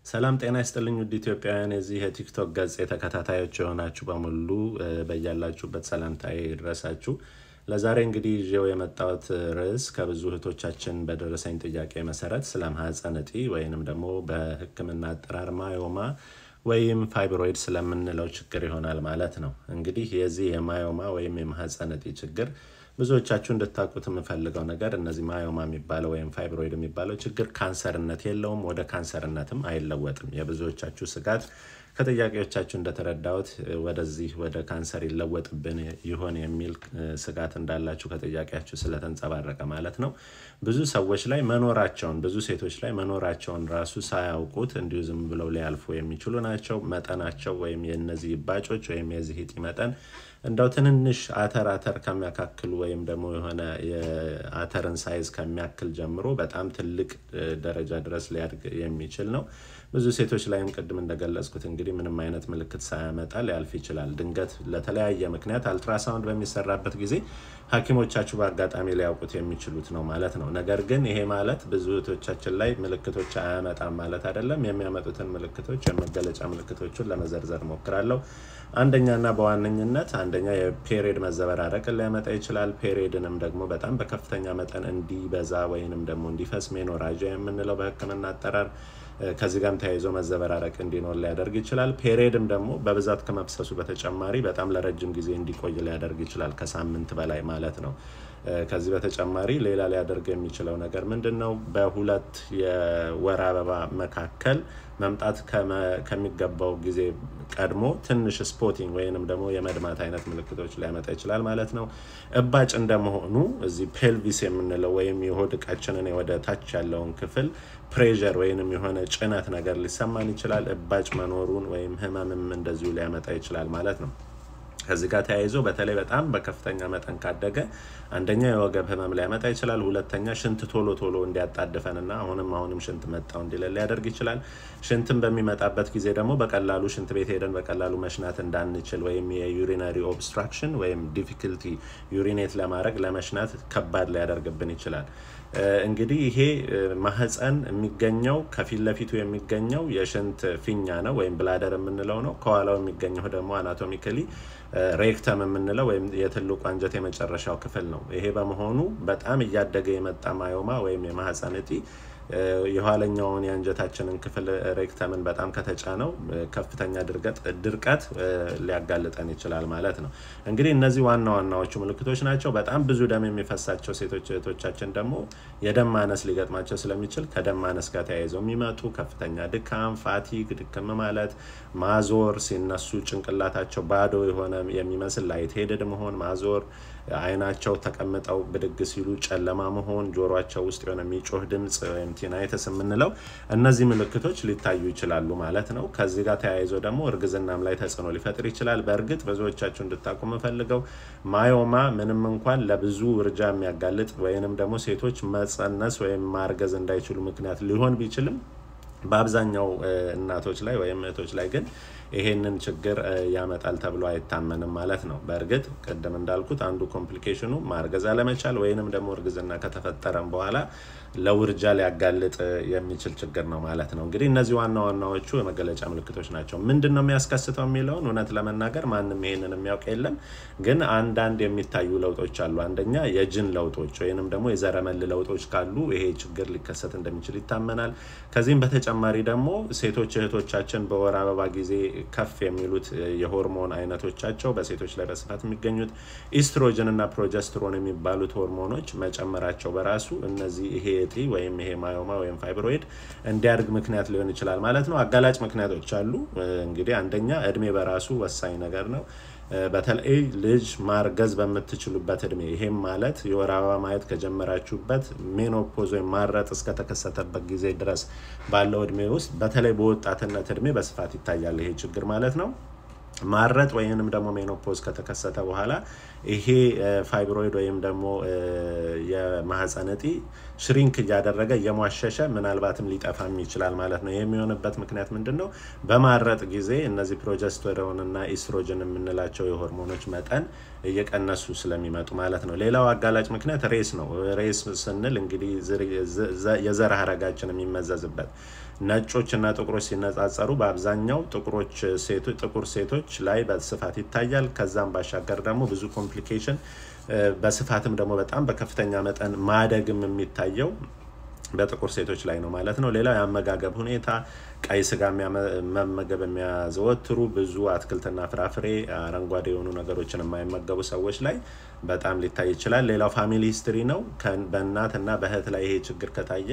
ሰላም ጤና ይስጥልኝ ውድ ኢትዮጵያውያን የዚህ የቲክቶክ ገጽ ተከታታዮች የሆናችሁ በሙሉ በያላችሁበት ሰላምታዬ ይድረሳችሁ። ለዛሬ እንግዲህ ይዤው የመጣሁት ርዕስ ከብዙ እህቶቻችን በደረሰኝ ጥያቄ መሰረት ስለ ማህፀን እጢ ወይንም ደግሞ በሕክምና አጠራር ማዮማ ወይም ፋይብሮይድ ስለምንለው ችግር ይሆናል ማለት ነው። እንግዲህ የዚህ የማዮማ ወይም የማህፀን እጢ ችግር ብዙዎቻችሁ እንድታውቁት የምፈልገው ነገር እነዚህ ማዮማ የሚባለው ወይም ፋይብሮይድ የሚባለው ችግር ካንሰርነት የለውም፣ ወደ ካንሰርነትም አይለወጥም። የብዙዎቻችሁ ስጋት ከጥያቄዎቻችሁ እንደተረዳሁት ወደዚህ ወደ ካንሰር ይለወጥብን ይሆን የሚል ስጋት እንዳላችሁ ከጥያቄያችሁ ስለተንጸባረቀ ማለት ነው። ብዙ ሰዎች ላይ መኖራቸውን ብዙ ሴቶች ላይ መኖራቸውን ራሱ ሳያውቁት እንዲሁ ዝም ብለው ሊያልፉ የሚችሉ ናቸው። መጠናቸው ወይም የነዚህ ባጮች ወይም የዚህ እጢ መጠን እንደው ትንንሽ አተር አተር ከሚያካክሉ ወይም ደግሞ የሆነ የአተርን ሳይዝ ከሚያክል ጀምሮ በጣም ትልቅ ደረጃ ድረስ ሊያድግ የሚችል ነው። ብዙ ሴቶች ላይም ቅድም እንደገለጽኩት እንግዲህ ምንም አይነት ምልክት ሳያመጣ ሊያልፍ ይችላል። ድንገት ለተለያየ ምክንያት አልትራሳውንድ በሚሰራበት ጊዜ ሐኪሞቻችሁ በአጋጣሚ ሊያውቁት የሚችሉት ነው ማለት ነው። ነገር ግን ይሄ ማለት ብዙ እህቶቻችን ላይ ምልክቶች አያመጣም ማለት አይደለም። የሚያመጡትን ምልክቶች የመገለጫ ምልክቶቹን ለመዘርዘር ሞክራለሁ። አንደኛና በዋነኝነት አንደኛ የፔሪድ መዘበራረቅን ሊያመጣ ይችላል። ፔሪድንም ደግሞ በጣም በከፍተኛ መጠን እንዲበዛ ወይንም ደግሞ እንዲፈስ ሜኖራጃ የምንለው በሕክምና አጠራር ከዚህ ጋርም ተያይዞ መዘበራረቅ እንዲኖር ሊያደርግ ይችላል። ፔሪድም ደግሞ በብዛት ከመፍሰሱ በተጨማሪ በጣም ለረጅም ጊዜ እንዲቆይ ሊያደርግ ይችላል፣ ከሳምንት በላይ ማለት ነው። ከዚህ በተጨማሪ ሌላ ሊያደርግ የሚችለው ነገር ምንድን ነው? በሁለት የወር አበባ መካከል መምጣት ከሚገባው ጊዜ ቀድሞ ትንሽ ስፖቲንግ ወይንም ደግሞ የመድማት አይነት ምልክቶች ሊያመጣ ይችላል ማለት ነው። እባጭ እንደመሆኑ እዚህ ፔልቪስ የምንለው ወይም የሆድ ዕቃችንን ወደ ታች ያለውን ክፍል ፕሬዠር ወይንም የሆነ ጭነት ነገር ሊሰማን ይችላል። እባጭ መኖሩን ወይም ህመምም እንደዚሁ ሊያመጣ ይችላል ማለት ነው። ከዚህ ጋር ተያይዞ በተለይ በጣም በከፍተኛ መጠን ካደገ አንደኛ የወገብ ህመም ሊያመጣ ይችላል። ሁለተኛ ሽንት ቶሎ ቶሎ እንዲያጣድፈንና አሁንም አሁንም ሽንት መጣው እንዲለን ሊያደርግ ይችላል። ሽንትን በሚመጣበት ጊዜ ደግሞ በቀላሉ ሽንት ቤት ሄደን በቀላሉ መሽናት እንዳንችል ወይም የዩሪናሪ ኦብስትራክሽን ወይም ዲፊክልቲ ዩሪኔት ለማድረግ ለመሽናት ከባድ ሊያደርግብን ይችላል። እንግዲህ ይሄ ማህፀን የሚገኘው ከፊት ለፊቱ የሚገኘው የሽንት ፊኛ ነው ወይም ብላደር የምንለው ነው። ከኋላው የሚገኘው ደግሞ አናቶሚካሊ ሬክተም የምንለው ወይም የትልቁ አንጀት የመጨረሻው ክፍል ነው። ይሄ በመሆኑ በጣም እያደገ የመጣ ማዮማ ወይም የማህፀን እጢ የኋለኛውን የአንጀታችንን ክፍል ሬክተምን በጣም ከተጫነው ከፍተኛ ድርቀት ሊያጋልጠን ይችላል ማለት ነው። እንግዲህ እነዚህ ዋና ዋናዎቹ ምልክቶች ናቸው። በጣም ብዙ ደም የሚፈሳቸው ሴቶች እህቶቻችን ደግሞ የደም ማነስ ሊገጥማቸው ስለሚችል ከደም ማነስ ጋር ተያይዘው የሚመጡ ከፍተኛ ድካም፣ ፋቲግ፣ ድክም ማለት፣ ማዞር፣ ሲነሱ ጭንቅላታቸው ባዶ የሆነ የሚመስል ላይት ሄድድ መሆን፣ ማዞር አይናቸው ተቀምጠው ብድግ ሲሉ ጨለማ መሆን፣ ጆሯቸው ውስጥ የሆነ የሚጮህ ድምፅ ወይም ቲናይተስ የምንለው እነዚህ ምልክቶች ሊታዩ ይችላሉ ማለት ነው። ከዚህ ጋር ተያይዞ ደግሞ እርግዝናም ላይ ተጽዕኖ ሊፈጥር ይችላል። በእርግጥ ብዙዎቻችሁ እንድታውቁ የምፈልገው ማዮማ ምንም እንኳን ለብዙ ውርጃ የሚያጋልጥ ወይንም ደግሞ ሴቶች መጸነስ ወይም ማርገዝ እንዳይችሉ ምክንያት ሊሆን ቢችልም በአብዛኛው እናቶች ላይ ወይም እህቶች ላይ ግን ይሄንን ችግር ያመጣል ተብሎ አይታመንም ማለት ነው። በእርግጥ ቅድም እንዳልኩት አንዱ ኮምፕሊኬሽኑ ማርገዝ አለመቻል ወይንም ደግሞ እርግዝና ከተፈጠረም በኋላ ለውርጃ ሊያጋልጥ የሚችል ችግር ነው ማለት ነው። እንግዲህ እነዚህ ዋና ዋናዎቹ የመገለጫ ምልክቶች ናቸው። ምንድን ነው የሚያስከስተው የሚለውን እውነት ለመናገር ማንም ይሄንን የሚያውቅ የለም። ግን አንዳንድ የሚታዩ ለውጦች አሉ። አንደኛ የጅን ለውጦች ወይንም ደግሞ የዘረመል ለውጦች ካሉ ይሄ ችግር ሊከሰት እንደሚችል ይታመናል። ከዚህም በተጨማሪ ደግሞ ሴቶች እህቶቻችን በወር አበባ ጊዜ ከፍ የሚሉት የሆርሞን አይነቶቻቸው በሴቶች ላይ በስፋት የሚገኙት ኢስትሮጅን እና ፕሮጀስትሮን የሚባሉት ሆርሞኖች መጨመራቸው በራሱ እነዚህ ይሄ እጢ ወይም ይሄ ማዮማ ወይም ፋይብሮይድ እንዲያድግ ምክንያት ሊሆን ይችላል ማለት ነው። አጋላጭ ምክንያቶች አሉ። እንግዲህ አንደኛ እድሜ በራሱ ወሳኝ ነገር ነው። በተለይ ልጅ ማርገዝ በምትችሉበት እድሜ ይሄም ማለት የወር አበባ ማየት ከጀመራችሁበት ሜኖፖዝ ወይም ማረጥ እስከተከሰተበት ጊዜ ድረስ ባለው እድሜ ውስጥ በተለይ በወጣትነት እድሜ በስፋት ይታያል ይሄ ችግር ማለት ነው። ማረጥ ወይንም ደግሞ ሜኖፖዝ ከተከሰተ በኋላ ይሄ ፋይብሮይድ ወይም ደግሞ የማህፀን እጢ ሽሪንክ እያደረገ እየሟሸሸ ምናልባትም ሊጠፋም ይችላል ማለት ነው። የሚሆንበት ምክንያት ምንድን ነው? በማረጥ ጊዜ እነዚህ ፕሮጀስትሮን እና ኢስትሮጅን የምንላቸው የሆርሞኖች መጠን እየቀነሱ ስለሚመጡ ማለት ነው። ሌላው አጋላጭ ምክንያት ሬስ ነው። ሬስ ስንል እንግዲህ የዘር ሀረጋችን የሚመዘዝበት ነጮች እና ጥቁሮች ሲነጻጸሩ በአብዛኛው ጥቁሮች ጥቁር ሴቶች ላይ በስፋት ይታያል። ከዛም ባሻገር ደግሞ ብዙ ኮምፕሊኬሽን በስፋትም ደግሞ በጣም በከፍተኛ መጠን ማደግም የሚታየው በጥቁር ሴቶች ላይ ነው ማለት ነው። ሌላው የአመጋገብ ሁኔታ ቀይ ስጋ መመገብ የሚያዘወትሩ ብዙ አትክልትና ፍራፍሬ፣ አረንጓዴ የሆኑ ነገሮችን የማይመገቡ ሰዎች ላይ በጣም ሊታይ ይችላል። ሌላው ፋሚሊ ሂስትሪ ነው። በእናት እና በእህት ላይ ይሄ ችግር ከታየ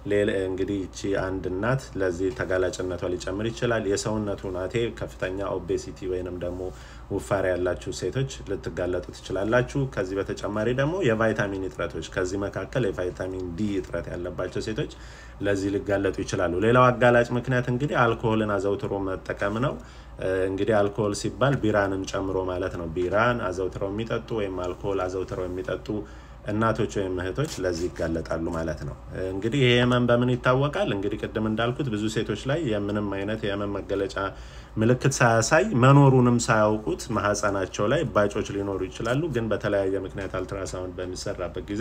እንግዲህ ይቺ አንድ እናት ለዚህ ተጋላጭነቷ ሊጨምር ይችላል። የሰውነቱ ናቴ ከፍተኛ ኦቤሲቲ ወይንም ደግሞ ውፋሪ ያላችሁ ሴቶች ልትጋለጡ ትችላላችሁ። ከዚህ በተጨማሪ ደግሞ የቫይታሚን እጥረቶች ከዚህ መካከል የቫይታሚን ዲ እጥረት ያለባቸው ሴቶች ለዚህ ሊጋለጡ ይችላሉ። ሌላው አጋላጭ ምክንያት እንግዲህ አልኮሆልን አዘውትሮ መጠቀም ነው። እንግዲህ አልኮሆል ሲባል ቢራንም ጨምሮ ማለት ነው። ቢራን አዘውትረው የሚጠጡ ወይም አልኮሆል አዘውትረው የሚጠጡ እናቶች ወይም እህቶች ለዚህ ይጋለጣሉ ማለት ነው። እንግዲህ ይህ ህመም በምን ይታወቃል? እንግዲህ ቅድም እንዳልኩት ብዙ ሴቶች ላይ የምንም አይነት የህመም መገለጫ ምልክት ሳያሳይ መኖሩንም ሳያውቁት ማህፀናቸው ላይ እባጮች ሊኖሩ ይችላሉ። ግን በተለያየ ምክንያት አልትራሳውንድ በሚሰራበት ጊዜ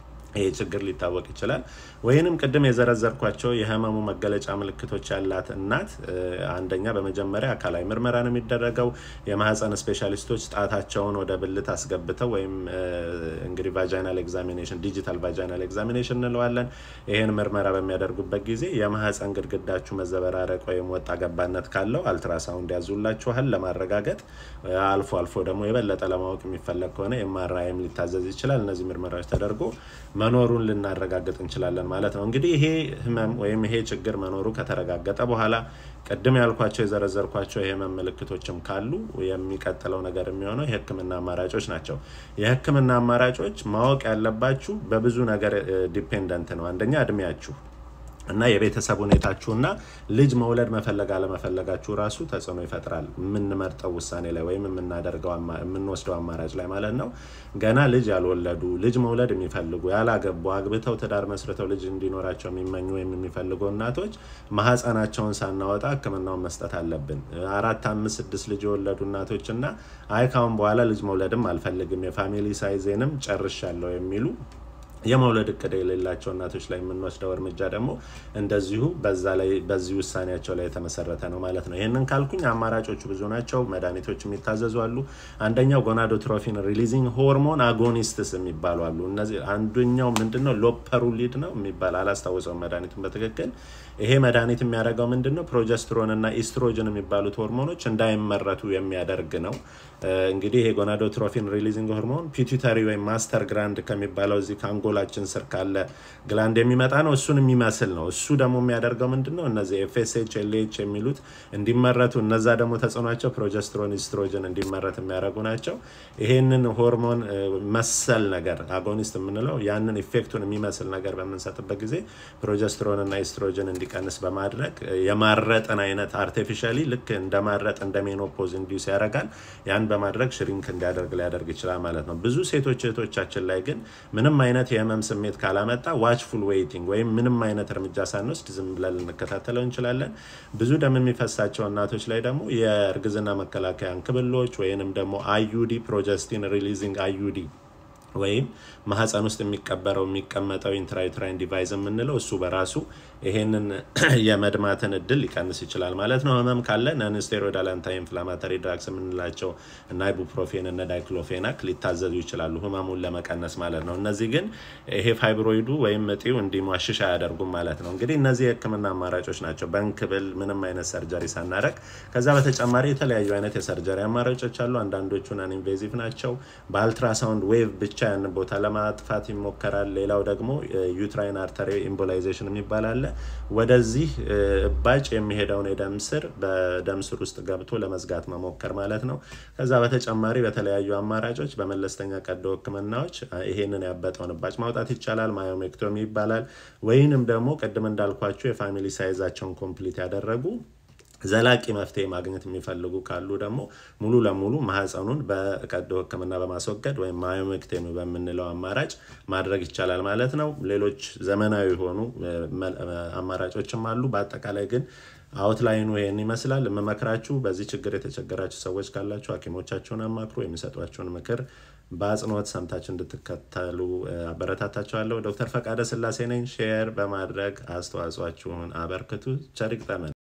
ይሄ ችግር ሊታወቅ ይችላል። ወይንም ቅድም የዘረዘርኳቸው የህመሙ መገለጫ ምልክቶች ያላት እናት አንደኛ በመጀመሪያ አካላዊ ምርመራ ነው የሚደረገው። የማህፀን ስፔሻሊስቶች ጣታቸውን ወደ ብልት አስገብተው ወይም እንግዲህ ቫጃይናል ኤግዛሚኔሽን ዲጂታል ቫጃይናል ኤግዛሚኔሽን እንለዋለን። ይህን ምርመራ በሚያደርጉበት ጊዜ የማህፀን ግድግዳችሁ መዘበራረቅ ወይም ወጣ ገባነት ካለው አልትራሳውንድ ያዙላችኋል ለማረጋገጥ። አልፎ አልፎ ደግሞ የበለጠ ለማወቅ የሚፈለግ ከሆነ ኤምአርአይም ሊታዘዝ ይችላል። እነዚህ ምርመራዎች ተደርጎ መኖሩን ልናረጋግጥ እንችላለን ማለት ነው። እንግዲህ ይሄ ህመም ወይም ይሄ ችግር መኖሩ ከተረጋገጠ በኋላ ቅድም ያልኳቸው የዘረዘርኳቸው የህመም ምልክቶችም ካሉ የሚቀጥለው ነገር የሚሆነው የህክምና አማራጮች ናቸው። የህክምና አማራጮች ማወቅ ያለባችሁ በብዙ ነገር ዲፔንደንት ነው። አንደኛ እድሜያችሁ እና የቤተሰብ ሁኔታችሁና ልጅ መውለድ መፈለግ አለመፈለጋችሁ ራሱ ተጽዕኖ ይፈጥራል። የምንመርጠው ውሳኔ ላይ ወይም የምናደርገው የምንወስደው አማራጭ ላይ ማለት ነው። ገና ልጅ ያልወለዱ ልጅ መውለድ የሚፈልጉ ያላገቡ፣ አግብተው ትዳር መስርተው ልጅ እንዲኖራቸው የሚመኙ ወይም የሚፈልጉ እናቶች ማህፀናቸውን ሳናወጣ ህክምናውን መስጠት አለብን። አራት፣ አምስት፣ ስድስት ልጅ የወለዱ እናቶች እና አይ ካሁን በኋላ ልጅ መውለድም አልፈልግም የፋሚሊ ሳይዜንም ጨርሻለሁ የሚሉ የመውለድ እቅድ የሌላቸው እናቶች ላይ የምንወስደው እርምጃ ደግሞ እንደዚሁ በዛ ላይ በዚህ ውሳኔያቸው ላይ የተመሰረተ ነው ማለት ነው። ይህንን ካልኩኝ አማራጮቹ ብዙ ናቸው። መድኃኒቶች የሚታዘዙ አሉ። አንደኛው ጎናዶትሮፊን ሪሊዚንግ ሆርሞን አጎኒስትስ የሚባሉ አሉ። እነዚህ አንደኛው ምንድነው ሎፐሩሊድ ነው የሚባል አላስታውሰውም መድኃኒቱን በትክክል ይሄ መድኃኒት የሚያደርገው ምንድን ነው? ፕሮጀስትሮን እና ኢስትሮጅን የሚባሉት ሆርሞኖች እንዳይመረቱ የሚያደርግ ነው። እንግዲህ ይሄ ጎናዶትሮፊን ሪሊዚንግ ሆርሞን ፒቱተሪ ወይም ማስተር ግራንድ ከሚባለው እዚህ ከአንጎላችን ስር ካለ ግላንድ የሚመጣ ነው። እሱን የሚመስል ነው። እሱ ደግሞ የሚያደርገው ምንድን ነው? እነዚህ ኤፍኤስኤች፣ ኤልኤች የሚሉት እንዲመረቱ፣ እነዛ ደግሞ ተጽዕኗቸው ፕሮጀስትሮን፣ ኢስትሮጅን እንዲመረት የሚያደርጉ ናቸው። ይሄንን ሆርሞን መሰል ነገር አጎኒስት የምንለው ያንን ኢፌክቱን የሚመስል ነገር በምንሰጥበት ጊዜ ፕሮጀስትሮን እና ኢስትሮጅን እንዲቀንስ በማድረግ የማረጥን አይነት አርቲፊሻሊ ልክ እንደማረጥ እንደ ሜኖፖዝ ኢንዲውስ ያደርጋል። ያን በማድረግ ሽሪንክ እንዲያደርግ ሊያደርግ ይችላል ማለት ነው። ብዙ ሴቶች እህቶቻችን ላይ ግን ምንም አይነት የህመም ስሜት ካላመጣ ዋችፉል ዌይቲንግ ወይም ምንም አይነት እርምጃ ሳንወስድ ዝም ብለን ልንከታተለው እንችላለን። ብዙ ደም የሚፈሳቸው እናቶች ላይ ደግሞ የእርግዝና መከላከያ እንክብሎች ወይንም ደግሞ አዩዲ ፕሮጀስቲን ሪሊዚንግ አዩዲ ወይም ማህፀን ውስጥ የሚቀበረው የሚቀመጠው ኢንትራዩትራይን ዲቫይስ የምንለው እሱ በራሱ ይሄንን የመድማትን እድል ሊቀንስ ይችላል ማለት ነው። ህመም ካለ ነንስቴሮይዳል አንታይ ኢንፍላማተሪ ድራግስ የምንላቸው እና ኢቡፕሮፌን እና ዳይክሎፌናክ ሊታዘዙ ይችላሉ ህመሙን ለመቀነስ ማለት ነው። እነዚህ ግን ይሄ ፋይብሮይዱ ወይም እጢው እንዲሟሽሽ አያደርጉም ማለት ነው። እንግዲህ እነዚህ የህክምና አማራጮች ናቸው፣ በእንክብል ምንም አይነት ሰርጀሪ ሳናረግ። ከዛ በተጨማሪ የተለያዩ አይነት የሰርጀሪ አማራጮች አሉ። አንዳንዶቹ ናን ኢንቬዚቭ ናቸው። በአልትራሳውንድ ዌቭ ብቻ ያንን ቦታ ለማጥፋት ይሞከራል። ሌላው ደግሞ ዩትራይን አርተሪ ኢምቦላይዜሽን የሚባል አለ። ወደዚህ እባጭ የሚሄደውን የደም ስር በደም ስር ውስጥ ገብቶ ለመዝጋት መሞከር ማለት ነው። ከዛ በተጨማሪ በተለያዩ አማራጮች በመለስተኛ ቀዶ ህክምናዎች ይሄንን ያበጠውን እባጭ ማውጣት ይቻላል። ማዮሜክቶሚ ይባላል። ወይንም ደግሞ ቅድም እንዳልኳቸው የፋሚሊ ሳይዛቸውን ኮምፕሊት ያደረጉ ዘላቂ መፍትሄ ማግኘት የሚፈልጉ ካሉ ደግሞ ሙሉ ለሙሉ ማህፀኑን በቀዶ ህክምና በማስወገድ ወይም ማዮሜክቶሚ በምንለው አማራጭ ማድረግ ይቻላል ማለት ነው። ሌሎች ዘመናዊ የሆኑ አማራጮችም አሉ። በአጠቃላይ ግን አውትላይኑ ይህን ይመስላል። የምመክራችሁ በዚህ ችግር የተቸገራችሁ ሰዎች ካላችሁ ሐኪሞቻችሁን አማክሩ። የሚሰጧችሁን ምክር በአጽንኦት ሰምታችሁ እንድትከተሉ አበረታታችኋለሁ። ዶክተር ፈቃደ ስላሴ ነኝ። ሼር በማድረግ አስተዋጽኦአችሁን አበርክቱ። ቸር ይግጠመን።